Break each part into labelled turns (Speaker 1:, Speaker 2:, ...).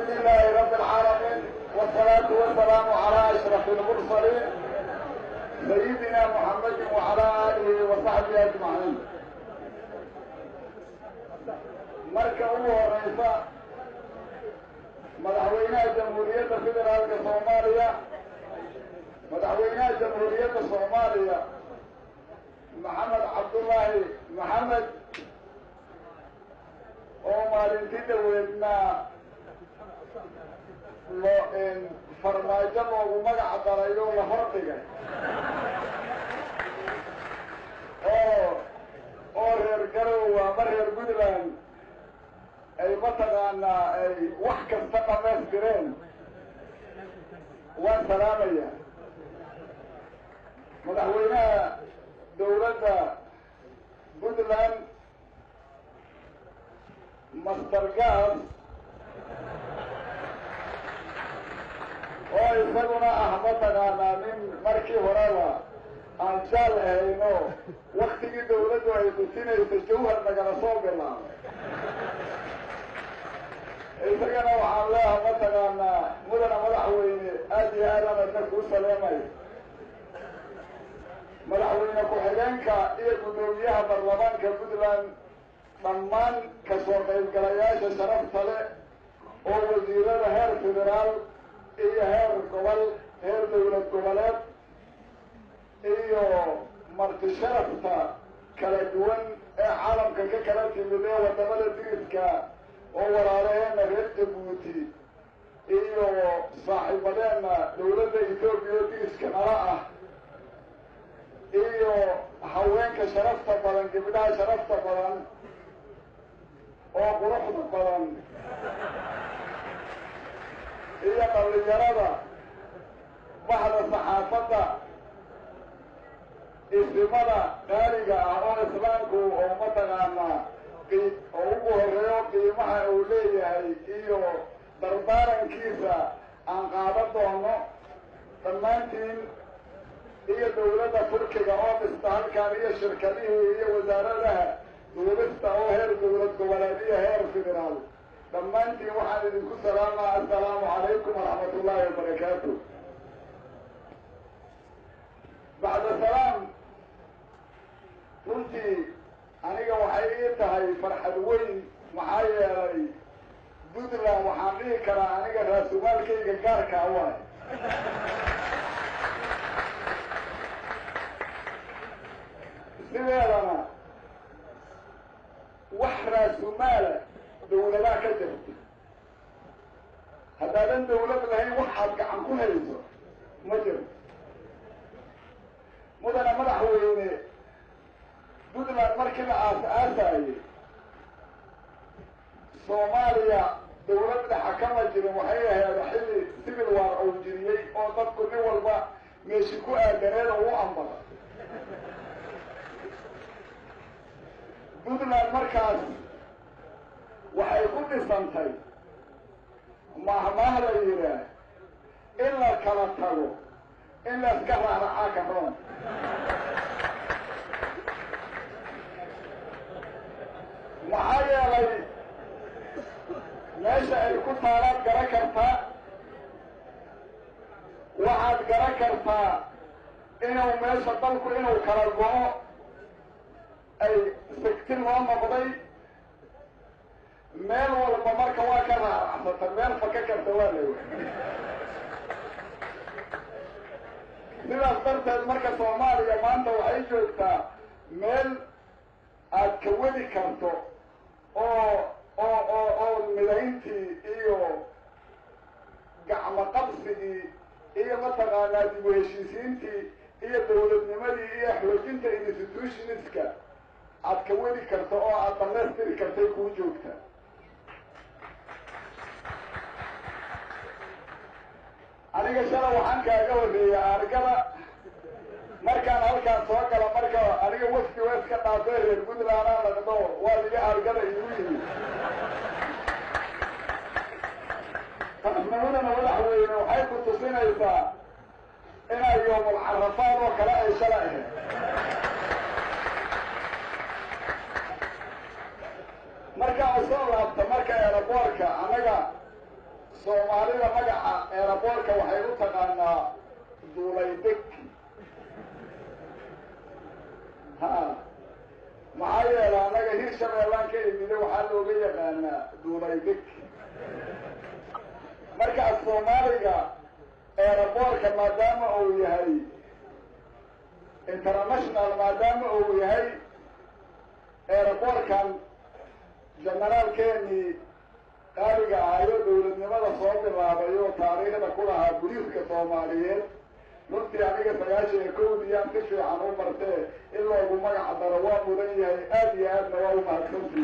Speaker 1: لله رب العالمين والصلاة والسلام على أشرف المرسلين سيدنا محمد وعلى آله وصحبه أجمعين marka ugu horeysa madaxweynaha jamhuuriyadda federaalka soomaaliya madaxweynaha jamhuuriyadda soomaaliya maxamed cabdullaahi maxamed oo maalintii dhaweedna loo farmaajo loogu magac daray oo la hordhigay oo oo reer garowe ama reer puntland ay mataqaanaa ay wax kasta dhamaystireen waan salaamaya madaxweynaha dawladda puntland master gas oo isaguna ah mataqaanaa nin markii horeba aan jaal ahayno waktigii dawladdu ay dusinaysa jawhar nagala soo bilaabay isagana waxaan leeha mataqaanaa mudana madaxweyne aada iyo aadaan adna kuu saleemayo madaxweyne ku-xigeenka iyo guddoomiyaha baarlamaanka puntland dhammaan kasoo qaybgalayaasha sharafta leh oo wasiirada heer federaal iyo heer gobol heer dawlad goboleed iyo marti sharafta kala duwan ee caalamka ka kala timid ee wadamada diriska oo walaalaheena reer jabuuti iyo saaxiibadeena dawladda etoobiya diriska nala ah iyo haweenka sharafta badan gabdhaha sharafta badan oo quruxda badan iyo dhalinyarada baxda saxaafadda isimada qaaliga ah oo islaamku oo mataqaanaa oo ugu horeeyo qiimaha uu leeyahay iyo dardaarankiisa aan qaadan doono dhammaantiin iyo dawladda turkiga oo dhista halkaan iyo shirkadihii iyo wasaaradaha duulista oo heer dawlad goboleed iyo heer federaal dhammaantiin waxaan idinku salaamaa assalaamu calaykum waraxmat ullaahi wabarakaatu bacda salaam runtii aniga waxay ii tahay farxad weyn maxaa yeelay puntland waxaan dhihi karaa aniga raasumaalkayga gaarkaa waay sideedana wax raasumaala dawladaa ka jirta haddaadan dawlad lahayn waxaad gacan ku hayso ma jirto mudana madaxweyne puntland markii la aas-aasayey soomaaliya dawlad dhexa kama jirin waxay ahayd xilli civil war ou jiriyey oo dadku nin walba meeshi ku aadaneed oo u ambada puntland markaas waxay ku dhisantay mahmaah la yidhaah in la kala tago in la iska raaracaa ka roon maxaa yeelay meesha ay ku taalaad garan kartaa waxaad garan kartaa inuu meesha dalku inuu kala go-o ay sigti loo noqday meel walba marka waa ka raaracsata meel faka karta waa la sidaas darteed marka soomaaliya maanta waxay joogtaa meel aad ka wadi karto oo oo oo oo midayntii iyo gacmo qabsigii iyo mataqaanaa dib u heshiisiintii iyo dawladnimadii iyo xoojinta institutionska aad ka wadi karto oo aad damaystiri kartay kuu joogta aniga shala waxaan kaaga horreeya argada markaan halkaan soo gala marka aniga wafdi waa iska dhaafay reer puntland aan laqdo waa liga argada igu yimi taasnimadana madaxweyne waxay ku tusinaysaa inay yoomul carafaad oo kale ay shala ahayd markaa soo laabta marka eeraboorka annaga soomaalida magaca eeraboorka waxay u taqaanaa duulaydeg ha maxaa yeelay annaga hir shabeellaan ka imide waxaa looga yaqaanaa duulaydeg markaas soomaaliga eeraboorka maadaama uu yahay international maadaama uu yahay eeraboorkan generaalkeenii qaaliga ahayo dawladnimada soo bilaabay oo taariikhda ku lahaa guliiska soomaaliyeed runtii aniga sagaashan iyo kowdiyaan si fiican u martee in loogu magac daro waa mudan yahay aada iyo aadna waa u mahadsantii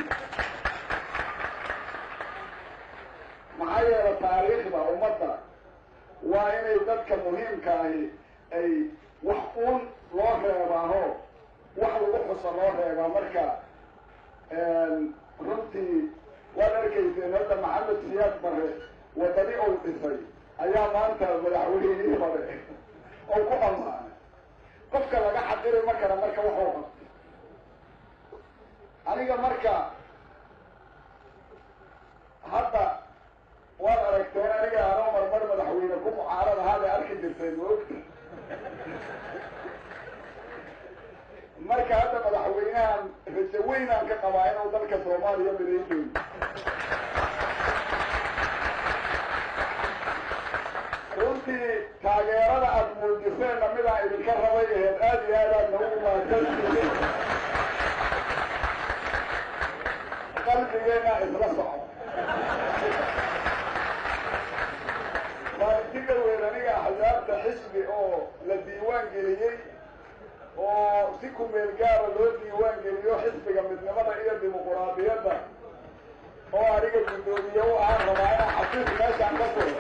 Speaker 1: maxaa yeele taariikhda ummadda waa inay dadka muhiimka ahi ay wax uun loo reebaaho wax lagu xuso loo reebaa marka runtii waad arkayseen hadda maxamed siyaad bare wadani ou dhisay ayaa maanta madaxweynihii hore ou ku ammaanay qofka laga xaqiri ma kara marka waxuu qabtay aniga marka hadda waad aragteen aniga anoo marmar madaxweyne ku mucaarad ahaabay arki jirtay maogta marka hadda madaxweynahan rajo weynaan ka qabaa inuu dalka soomaaliya midayn runtii taageerada aada muujiseenna midaan idinka rabay aheed aada iyo aad aad nagu mahadsantihiin qalbigeena isla soco maalinti dhaweed aniga axsaabta xisbi oo la diiwaan geliyey oo si kumeel gaara loo diiwaan geliyo xisbiga midnimada iyo dimuquraadiyadda oo aniga guddoomiye u ahaan rabaa inaan xafiis meeshaan ka furo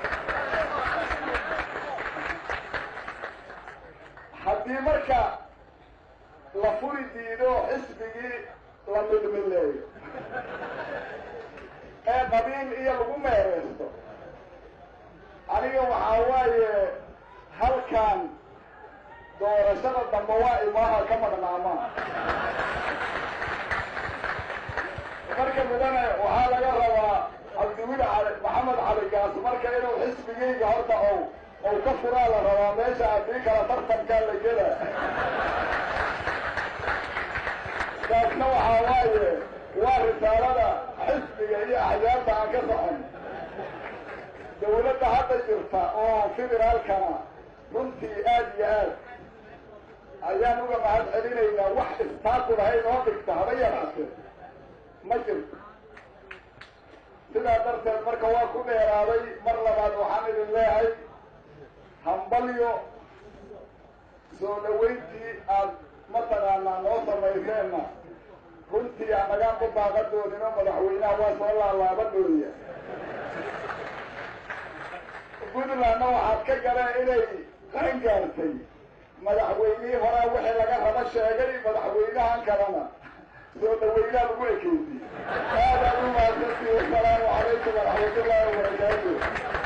Speaker 1: haddii marka la furi diido xisbigii la midmileeyo ee qabiil iyo lagu meereysto aniga waxaa waaye halkan doorashada dambe waa imaaha ka maqnaamaa marka midane waxaa laga rabaa cabdiwil cali maxamed cali gaas marka inuu xisbigayga horta ow ow ka furaa la rabaa meesha haddii kala tartankaa la gela taasna waxaa waaye waa risaalada xisbiga iyo axyaabta aan ka socon dawladda hadda jirta oo federaalkana runtii aada iyo aad ayaan uga mahad celinaynaa wax istaaku lahay noo dhigta haba yaraatee ma jirto sidaa darteed marka waa ku dheeraaday mar labaad waxaan idin leehay hambalyo soo dhaweyntii aad mataqaanaa noo samayseenna runtii anagaan ku baaqadoonino madaxweynaha waa soo laalaabadooya puntlandna waxaad ka galeen inay qaan gaartay madaxweynihii horaa wixii laga rabo sheegay madaxweynahan kalena soo dhaweynaha lagu ekeysiy aad aad u mahadsantihi wasalaamu calaykum waraxmatullaahi wabarakaatu